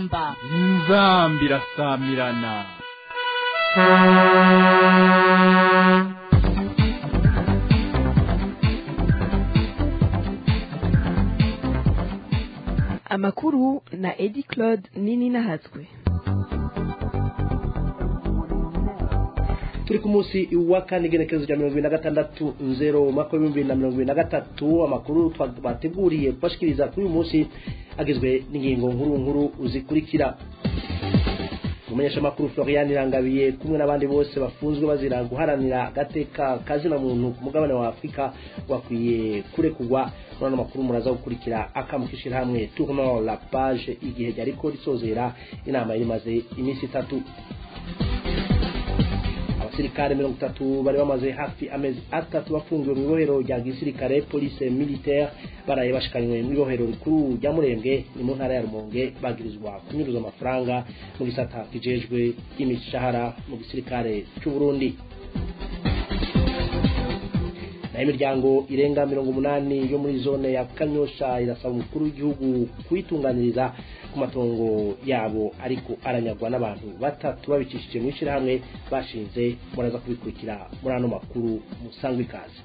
inzamba inzamba irasamirana amakuru na edi claude nini nahatswe turi ku munsi wa kane igenekerezo rya mirongo ibiri na gatandatu nzero umwaka w'ibihumbi bibiri na mirongo ibiri na gatatu amakuru bateguriye kubashikiriza kuri uyu munsi agizwe n'ingingo nkuru nkuru zikurikira umumenyeshamakuru florian irangabiye kumwe n'abandi bose bafunzwe bazira guharanira agateka kazina muntu ku mugabane wa afurika bakwiye kurekurwa muri ano makuru muraza gukurikira akamukishira hamwe tournant la page igihe ryariko risozera inama yari imaze iminsi itatu abasirikare mirongo itatu bari bamaze hafi amezi atatu bafungiwe mu ibohero rya gisirikare police militaire baraye bashikanywe mu ibohero rikuru rya murembwe ni mu ntara ya rumonge bagirizwa kunyuruza amafaranga mu gisata kijejwe imishahara mu gisirikare cy'u burundi naho imiryango irenga mirongo umunani yo muri zone ya kanyosha irasaba umukuru w'igihugu kuyitunganiriza ku matongo yabo ariko aranyagwa n'abantu batatu babicishije mu ishyirahamwe bashinze muraza kubikurikira muri ano makuru musangwa ikaze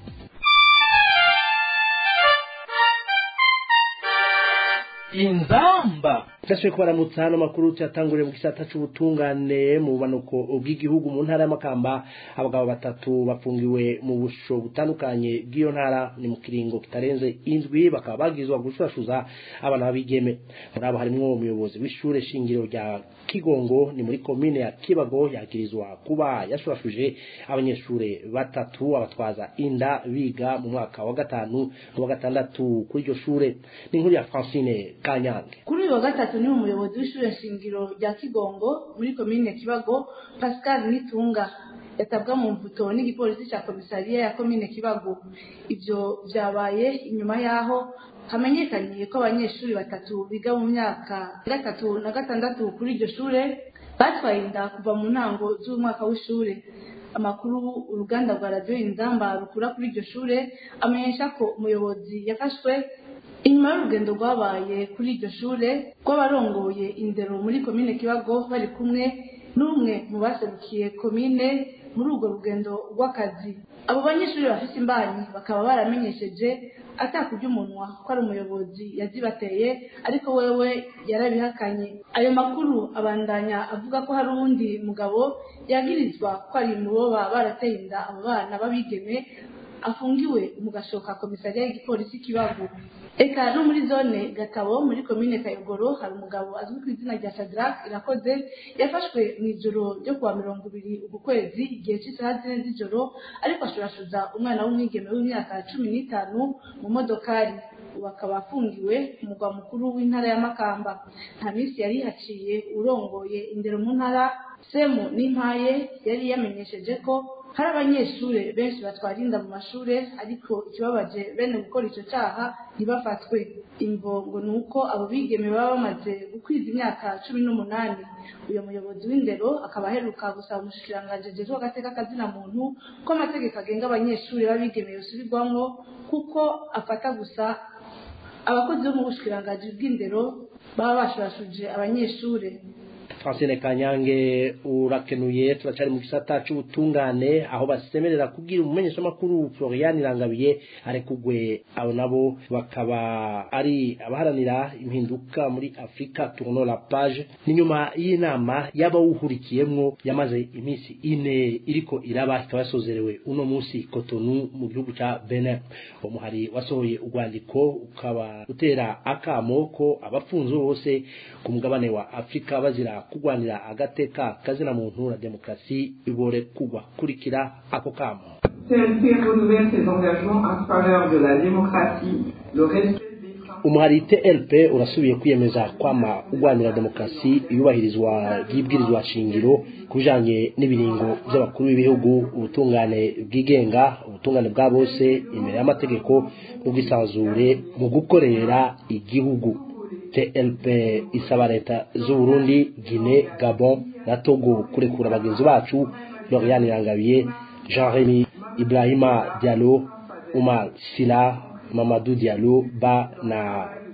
inzamba Taswe kubaramutsa hano makuru cyatanguriye mu gisata c'ubutungane mu bumanuko bw'igihugu mu ntara y'amakamba abagabo batatu bafungiwe mu busho butandukanye bw'iyo ntara ni mu kiringo kitarenze indwi bakaba bagizwa gushurashuza abana babigeme muri abo harimwo umuyobozi w'ishure shingiro rya Kigongo ni muri komine ya Kibago yagirizwa kuba yashurashuje abanyeshure batatu abatwaza inda biga mu mwaka wa gatanu wa gatandatu kuri iryo shure ni inkuru ya Francine Kanyange kuri uyu wa gatatu ni umuyobozi w'ishure shingiro rya kigongo muri komine kibago pascal nitunga yatabwa mu mvuto n'igipolisi cya komisariya ya komine kibago ibyo byabaye inyuma y'aho hamenyekanye ko abanyeshuri batatu biga mu myaka gatatu na gatandatu kuri iryo shure batwaye inda kuva mu ntango z'umwaka w'ishure amakuru uruganda rwa radiyo inzamba rukura kuri iryo shure amenyesha ko umuyobozi yafashwe inyuma y'urugendo rwabaye kuri iryo shure rw'abarongoye indero muri komine kibago bari kumwe n'umwe mu baserukiye komine muri urwo rugendo rw'akazi abo banyeshuri bafite imbanyi bakaba baramenyesheje atakurya umunwa ko ari umuyobozi yazibateye ariko wewe yarabihakanye ayo makuru abandanya avuga ko hari uwundi mugabo yagirizwa ko ari mu bo baba barateye inda abo bana b'abigeme afungiwe mu gashoka komisariya y'igipolisi kibago eka no muri zone gatabo muri komine kayogoro hari umugabo azwi ku izina rya shadrack irakoze yafashwe mu ijoro ryo kuwa mirongo ibiri uku kwezi igihe cy'isaha zine z'ijoro ariko ashurashuza umwana w'umwigeme w'imyaka cumi n'itanu mu modokari ubu akaba afungiwe ku mugwa mukuru w'intara ya makamba nta minsi yari haciye urongoye indero mu ntara semu n'impaye yari yamenyesheje ko hari abanyeshuri benshi batwara inda mu mashuri ariko ikibabaje bene gukora icyo cyaha ntibafatwe imvo ngo ni uko abo bigeme baba bamaze gukwiza imyaka cumi n'umunani uyu muyobozi w'indero akaba aheruka gusaba umushikiranganji ajejwe agateka kazina muntu ko amategeko agenga abanyeshuri b'abigeme yosubirwamwo kuko afata gusa abakozi bo mu bushikiranganji bw'indero baba bashurashuje abanyeshuri Francine Kanyange urakenuye turacari mu gisata c'ubutungane aho basemerera kugira umumenyeshamakuru Florian Irangabiye arekugwe abo nabo bakaba ari abaharanira impinduka muri Afrika tournant la page ni nyuma y'inama y'abawuhurikiyemwo yamaze iminsi ine iriko iraba ikaba yasozerewe uno munsi Cotonou mu gihugu ca Benin umuhari wasohoye urwandiko ukaba utera akamo ko abafunzwe bose ku mugabane wa Afrika bazira kugwanira agateka kazina muntu na demokarasi ibore kugwa kurikira ako kamo CNP renouvelle ses engagements en faveur de la démocratie, le respect umuhari TLP urasubiye kwiyemeza kwama ugwanira demokarasi iyubahirizwa ry'ibwirizwa shingiro kubijanye n'ibiringo by'abakuru b'ibihugu ubutungane bwigenga ubutungane bwa bose imbere y'amategeko n'ubwisanzure mu gukorera igihugu TLP isaba leta z'u Burundi, Guinée, Gabon na Togo kurekura bagenzi bacu Loriane Irangabiye, Jean-Rémy Ibrahima Diallo, Umar Sila, Mamadou Diallo ba na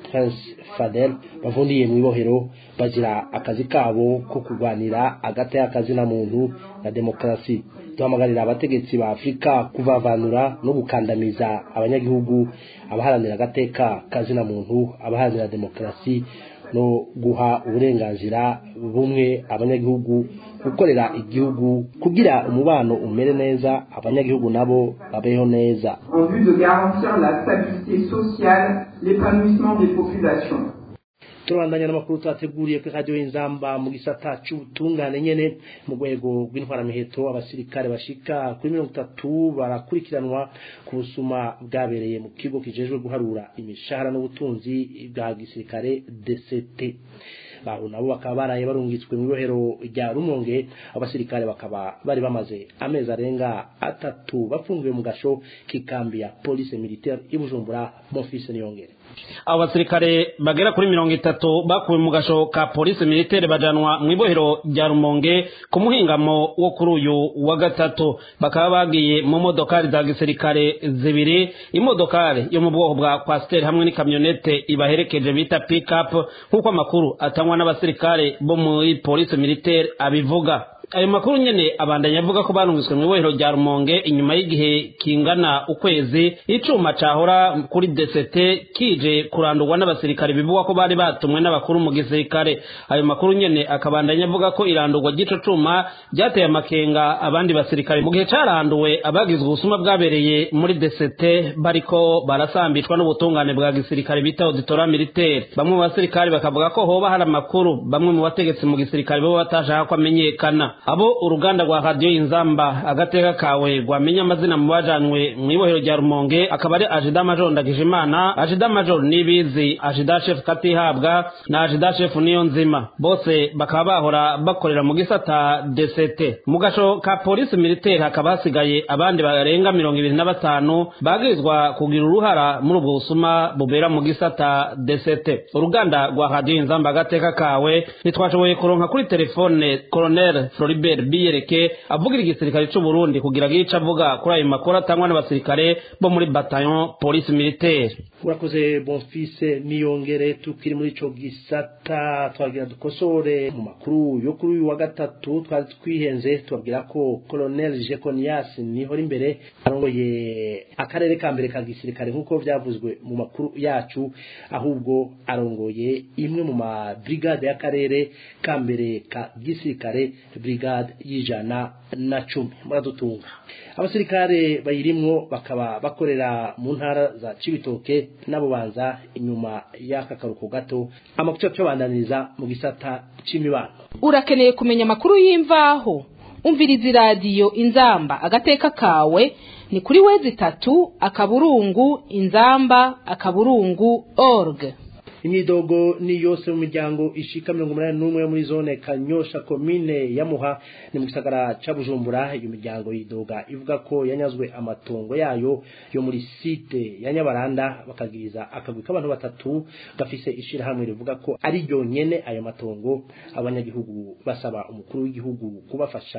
prince fadel bavundiye mu ibohero bazira akazi kabo ko kurwanira agati y'akazi na muntu na demokarasi duhamagarira abategetsi ba afurika kuvavanura no gukandamiza abanyagihugu abaharanira agateka kazina muntu abaharanira demokarasi no guha uburenganzira bumwe abanyagihugu gukorera igihugu kugira umubano umere neza abanyagihugu nabo babeho neza en vue de garantir la stabilité sociale, l'épanouissement des populations. turabandanya n'amakuru twateguriye kuri radiyo y'inzamba mu gisata cy'ubutungane nyene mu rwego rw'intwaramiheto abasirikare bashika kuri mirongo itatu barakurikiranwa ku busuma bwabereye mu kigo kijejwe guharura imishahara n'ubutunzi bwa gisirikare dct baho nabo bakaba baraye barungitswe mu ibohero rya rumonge abasirikare bakaba bari bamaze amezi arenga atatu bafungiwe mu gasho k'ikambi ya police militaire i bujumbura bonfise niyongere abo basirikare bagera kuri mirongo itatu bakuwe mu gasho ka polisi militaire bajanwa mu ibohero rya rumonge ku muhingamo wo kuri uyu wa gatatu bakaba bagiye mu modokari za gisirikare zibiri imodokari yo mu bwoko bwa kwasiteri hamwe n'ikamyonete ibaherekeje bita pikapu nk'uko amakuru atangwa n'abasirikare bo muri polisi militaire abivuga ayo makuru nyene abandanya avuga ko barungitswe mu ibohero rya rumonge inyuma y'igihe kingana ukwezi icuma cahora kuri DCT kije kurandurwa n'abasirikare bivugwa ko bari batumwe n'abakuru mu gisirikare ayo makuru nyene akabandanya avuga ko irandurwa ry'ico cuma ryateye amakenga abandi basirikare mu gihe caranduwe abagizwe ubusuma bwabereye muri DCT bariko barasambishwa n'ubutungane bwa gisirikare bita auditora militaire bamwe mu basirikare bakavuga ko hoba hari amakuru bamwe mu bategetsi mu gisirikare bo batashaka ko amenyekana abo uruganda rwa radiyo inzamba agateka kawe rwamenya amazina mu bajanywe mu ibohero rya rumonge akaba ari ajida major ndagijimana ajida major nibizi ajida chef katihabwa na ajida chef niyo nzima bose bakaba bahora bakorera mu gisata dct mu gasho ka polisi militaire hakaba hasigaye abandi barenga mirongo ibiri na batanu bagirizwa kugira uruhara muri ubwo busuma bubera mu gisata dct uruganda rwa radiyo inzamba agateka kawe ntitwashoboye kuronka kuri telefone colonel Floribert Biyereke avugira igisirikare c'u Burundi kugira ngo ico avuga kuri ayo makuru atangwa n'abasirikare bo muri bataillon police militaire urakoze bonfise niyongere tukiri muri ico gisata twagira dukosore mu makuru yo kuri uyu wa gatatu twari twihenze tubabwira ko colonel Jeconias nihora imbere arongoye akarere ka mbere ka gisirikare nk'uko vyavuzwe mu makuru yacu ahubwo arongoye imwe mu ma brigade y'akarere ka mbere ka gisirikare brigade y'ijana na cumi muradutunga abasirikare bayirimwo bakaba bakorera mu ntara za cibitoke n'abubanza inyuma y'aka karuko gato amakuca cyobandaniriza mu gisata c'imibano urakeneye kumenya amakuru y'imvaho umviriza iradiyo inzamba agateka kawe ni kuri wezi itatu akaburungu inzamba akaburungu org imyidogo ni yose mu miryango ishika mirongo umunani n'umwe yo muri zone kanyosha komine ya muha ni mu gisagara ca bujumbura iyo miryango yidoga ivuga ko yanyazwe amatongo yayo yo muri site ya nyabaranda bakagiriza akagwi k'abantu batatu gafise ishirahamwe rivuga ko ari ryo nyene ayo matongo abanyagihugu basaba umukuru w'igihugu kubafasha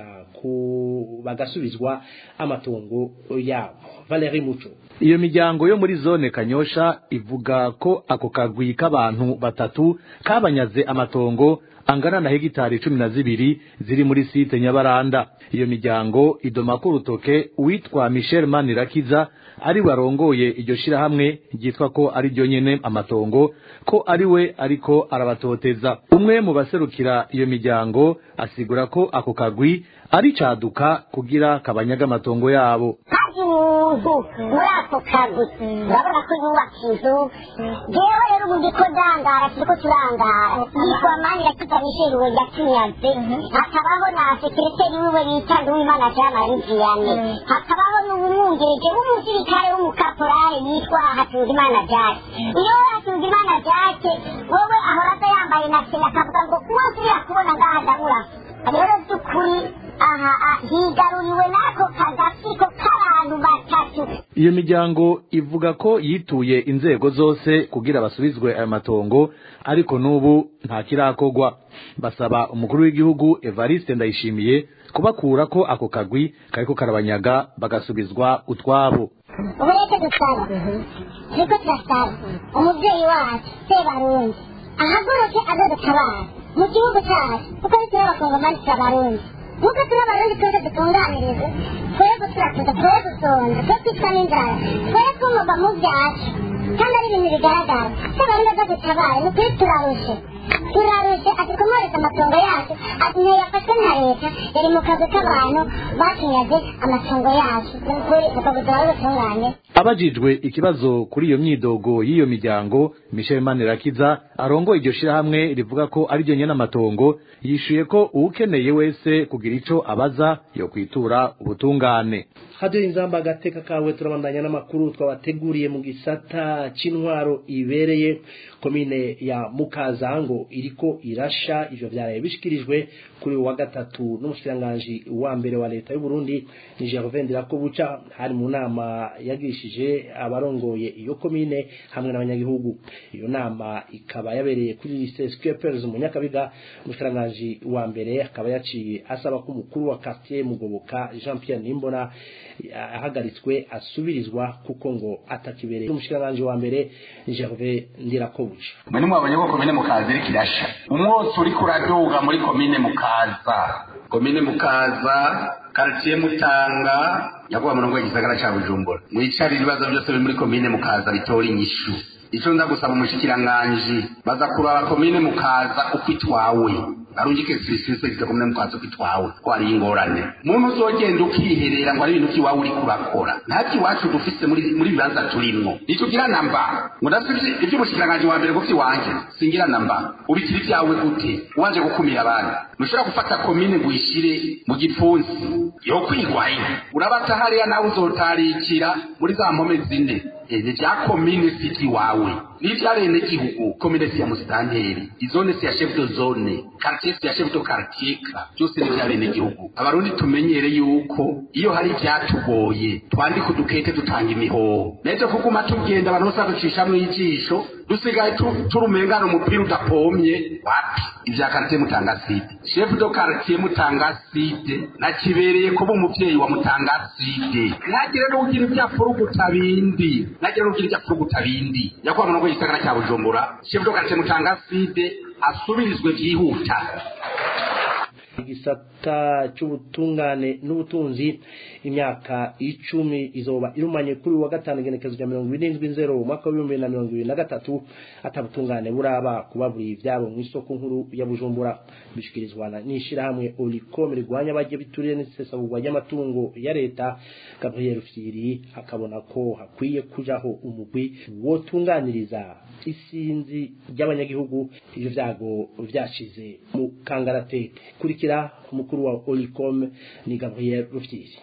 ku bagasubizwa amatongo yabo Valerie Muco iyo miryango yo muri zone kanyosha ivuga ko ako kagwi k'abantu batatu kabanyaze amatongo angana na hegitari cumi na zibiri ziri muri site nyabaranda iyo miryango idoma ko urutoke uwitwa michel manirakiza ari warongoye iryo shirahamwe ryitwa ko ari ryo nyene amatongo ko ari we ariko arabatoteza umwe mu baserukira iyo miryango asigura ko ako kagwi ari caduka kugira kabanyaga amatongo yabo haje umuntu muri ako kazi urabona ko yubaka inzu jewe rero ubu ndiko ndangara turiko turangara yitwa manira kitanisheriwe yatunyaze hakabaho na sekereteri wiwe bita nduwimana jean marie vianney hakabaho n'umwungirije w'umusirikare w'umukaporari yitwa hatungimana jake iyo hatungimana jake wowe ahoraga yambaye na sena akavuga ngo kuba nsubira kubona ngaha ndabura rero by'ukuri aha higaruriwe n'ako kagafiko k'abantu batatu iyo miryango ivuga ko yituye inzego zose kugira basubizwe ayo matongo ariko n'ubu nta kirakogwa basaba umukuru w'igihugu evariste ndayishimiye kubakura ko ako kagwi kariko karabanyaga bagasubizwa utwabo ubu rero icyo dusaba turiko turasaba umubyeyi wacu sebarundi ahaguruke aze dutabara mu gihugu cyacu kuko bituma abakongomani turi abarundi nk'uko turi abarundi twese dutunganirize twe guturakuza twe gusonza twe kwicwa n'inzara twe kumurwa mu byacu kandi ari ibintu bigaragara sebarundi aza dutabare ni ukuri turarushe turarushe ati kumwereza amatongo yacu ati ntiyafashwe na leta yari mu kazi k'abantu batunyaze amatongo yacu ni ukuri ubwo buzima bw'ubutungane abajijwe ikibazo kuri iyo myidogo y'iyo miryango michel manirakiza arongoye iryo shirahamwe rivuga ko ari ryo nyene amatongo yishuye ko uwukeneye wese kugira ico abaza yo kwitura ubutungane hadiyo inzamba agateka kawe turabandanya n'amakuru twabateguriye mu gisata c'intwaro ibereye komine ya mukazango iriko irasha ivyo vyaraye bishikirijwe kuri uyu wa gatatu n'umushikiranganji wa mbere wa leta y'u Burundi ni Gervais Ndirakobuca hari mu nama yagishije abarongoye iyo komine hamwe n'abanyagihugu iyo nama ikaba yabereye kuri lycée Skeppers mu Nyakabiga umushikiranganji wa mbere akaba yaciye asaba ko umukuru wa quartier Mugoboka Jean Pierre Nimbona ahagaritswe asubirizwa kuko ngo atakibereye umushikiranganji wa mbere Gervais Ndirakobuca mwe nimwabonye ko komine mukaza iriko irasha umwotsi uriko uraduga muri komine mukaza komine mukaza karitiye mutanga yaguha murongo w'igisagara ca bujumbura mwicare ibibazo byose biri muri komine mukaza bitora inyishu ico nza gusaba umushikiranganji baza kuraba komine mukaza uko itwawe arungike serivisi zita komine mukaza uko itwawe ko hari ingorane muntu uzogenda ukiherera ngo ari ibintu by'iwawe uriko urakora ntacyo iwacu dufise muri muri bibanza turimwo ntitugira namba ngo ndafite iby'umushikiranganji wa mbere ngo vy'iwanje singira namba ubikira ibyawe gute uwanje gukumira abandi ntushobora gufata komine ngo uyishire mu gipfunsi yo kwigwayo urabata hariya nawe uzotarikira muri za mpome zine ene vya komine siti wawe n'ivyarene gihugu komine si ya musitanteri izone si ya chef de zone quartier si ya chef de quartier byose ni vyarene gihugu abarundi tumenyere yuko iyo hari ivyatugoye twandika udukete dutanga imihoho nejo kuguma tugenda abantu bose baducishamwo ijisho dusigaye turumengana umupira udapomye wapi ivya quartier mutanga site chef de quartier mutanga site nakibereye kuba umuvyeyi wa mutanga site ntagire n'ugira ivyafuruguta bindi ntagire n'ugira ivyafuruguta bindi yakuba murongo y'igisagara cya bujumbura chef de quartier mutanga site asubirizwe vyihuta igisata c'ubutungane n'ubutunzi imyaka icumi izoba irumanye kuri wa gatanu igenekezo rya mirongo irindwi nzero umwaka w'ibihumbi na mirongo ibiri na gatatu atabutungane buraba kubaburiye ivyabo mu isoko nkuru ya bujumbura bishikirizwa n'ishirahamwe olicom rigwanya abaje bituriye n'isesagurwa ry'amatungo ya leta gabriel fyiri akabona ko hakwiye kujaho umugwi wotunganiriza isinzi ry'abanyagihugu ivyo vyago vyashize mu kangaratete kurikira umukuru wa olicom ni gabriel rufyiri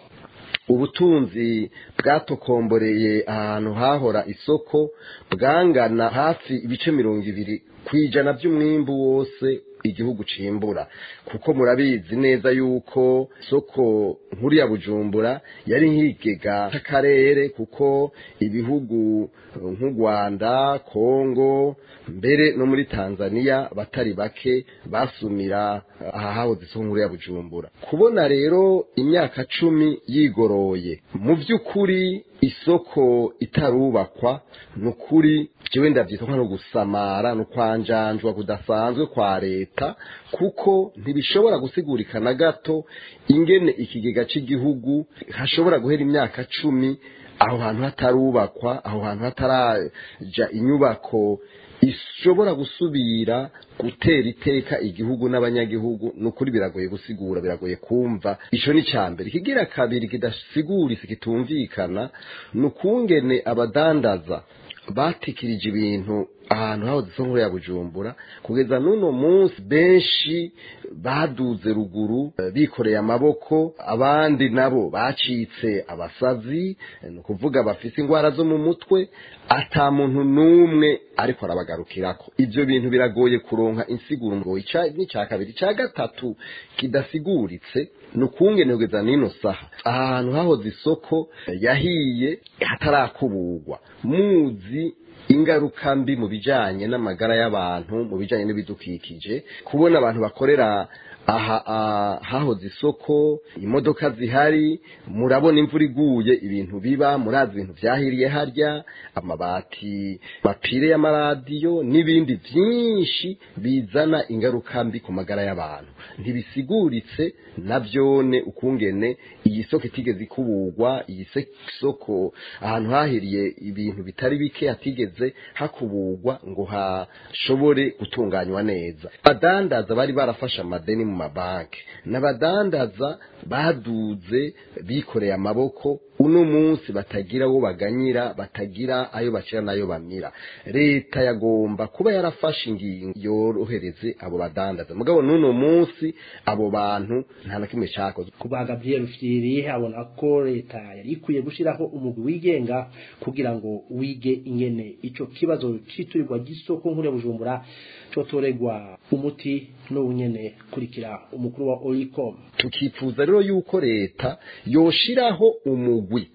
ubutunzi bwatokomboreye ahantu hahora isoko bwangana hafi ibice mirongo ibiri ku ijana by'umwimbu wose igihugu cimbura kuko murabizi neza yuko soko nkuru ya bujumbura yari nk'ikigega c'akarere kuko ibihugu nk'u rwanda kongo mbere no muri tanzania batari bake basumira aha hahoze isoko nkuru ya bujumbura kubona rero imyaka cumi yigoroye mu by'ukuri isoko itarubakwa ni ukuri jewe ndavyita nko gusamara no kwanjanjwa kudasanzwe kwa leta kuko ntibishobora gusigurika na gato ingene ikigega c'igihugu hashobora guhera imyaka cumi aho hantu hatarubakwa aho hantu hataraja inyubako ishobora gusubira gutera iteka igihugu n'abanyagihugu ni ukuri biragoye gusigura biragoye kumva ico ni ca mbere ikigira kabiri kidasiguritse kitumvikana ni ukungene abadandaza batikirije ibintu ahantu hahoze isoko ya bujumbura kugeza n'uno munsi benshi baduze ruguru bikoreye amaboko abandi nabo bacitse abasazi ni ukuvuga bafise indwara zo mu mutwe ata muntu n'umwe ariko arabagarukirako ibyo bintu biragoye kuronka insiguro ngo n'icya kabiri icya gatatu kidasiguritse ni ukungene kugeza n'ino saha ahantu hahoze isoko yahiye hatarakuburwa muzi ingaruka mbi mu bijanye n'amagara y'abantu mu bijanye n'ibidukikije kubona abantu bakorera aha ah, hahoze isoko imodoka zihari murabona imvura iguye ibintu biba murazi ibintu vyahiriye harya amabati mapire y'amaradiyo n'ibindi vyinshi bizana ingaruka mbi ku magara y'abantu ntibisiguritse navyone ukungene iyi soko itigeze ikuburwa iyi se- soko ahantu hahiriye ibintu bitari bike hatigeze hakuburwa ngo hashobore gutunganywa neza abadandaza bari barafashe amadeni mu mabanki n'abadandaza baduze bikoreye amaboko uno munsi batagira wo baganyira batagira ayo bacira n'ayo bamira leta yagomba kuba yarafashe ingingo yorohereze abo badandaza mugabo n'uno munsi abo bantu nta na kimwe cyakozwe kuba Gabriel Fyiri abona ko leta yari ikwiye gushiraho umugwi wigenga kugira ngo wige ingene ico kibazo citurirwa gisoko nkure bujumbura cotoregwa umuti n'ubunyene kurikira umukuru wa Olicom tukifuza rero yuko leta yoshiraho umugwi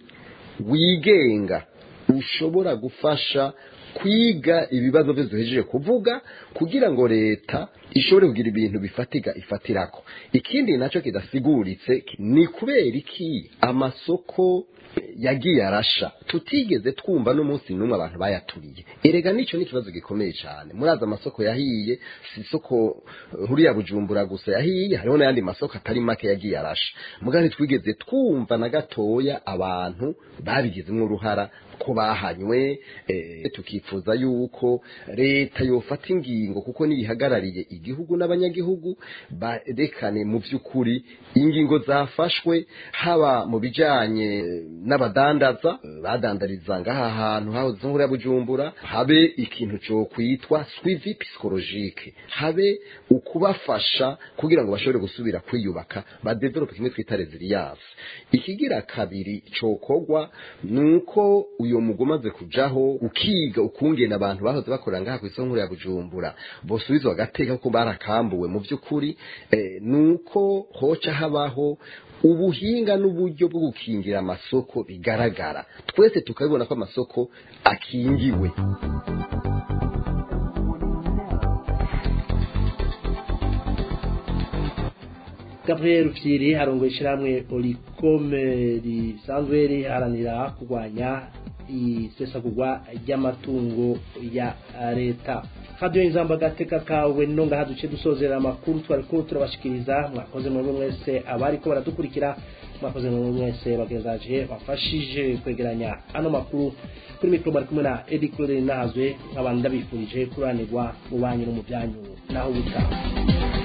wigenga ushobora gufasha kwiga ibibazo byo duhejeje kuvuga kugira ngo leta ishobore kugira ibintu bifatiga ifatirako ikindi nacyo kidasiguritse ni kubera iki amasoko yagiye arasha tutigeze twumva n'umunsi n'umwe abantu bayaturiye erega nicyo ni ikibazo gikomeye cyane murazi amasoko yahiye si isoko nkuru ya bujumbura gusa yahiye hariho n'ayandi masoko atari make yagiye arasha mugabo ntitwigeze twumva na gatoya abantu babigizemo uruhara ko bahanywe eh, tukifuza yuko leta yofata ingingo kuko niyihagarariye igihugu n'abanyagihugu barekane mu by'ukuri ingingo zafashwe haba mu bijanye n'abadandaza badandariza ngaha hantu hahoze nkuru ya bujumbura habe ikintu cyo kwitwa suivi psychologique habe ukubafasha kugira ngo bashobore gusubira kwiyubaka badevelope kimwe twita resilience ikigira kabiri cokogwa nuko uyo mugo umaze kujaho ukiga ukungena abantu bahoze bakorera ngaha ku isoko nkuru ya bujumbura bosubizwa agateka kuko barakambuwe mu by'ukuri eh, nuko hoca habaho ubuhinga n'uburyo bwo gukingira amasoko bigaragara twese tukabibona ko amasoko akingiwe Gabriel Fyiri arongoye ishyirahamwe Olicome risanzwe riharanira kurwanya isesagurwa ry'amatungo ya leta hadiyo inzamba gateka kawe no ngaha duce dusozera amakuru twari ko turabashikiriza mwakoze mwebwe mwese abari ko baradukurikira mwakoze mwebwe mwese bagenzaje bafashije kwegeranya ano makuru kuri mikoro bari kumwe na Eddie Claude Nahazwe nk'abantu ndabifurije kuranirwa mu banyu no mu byanyu naho butaha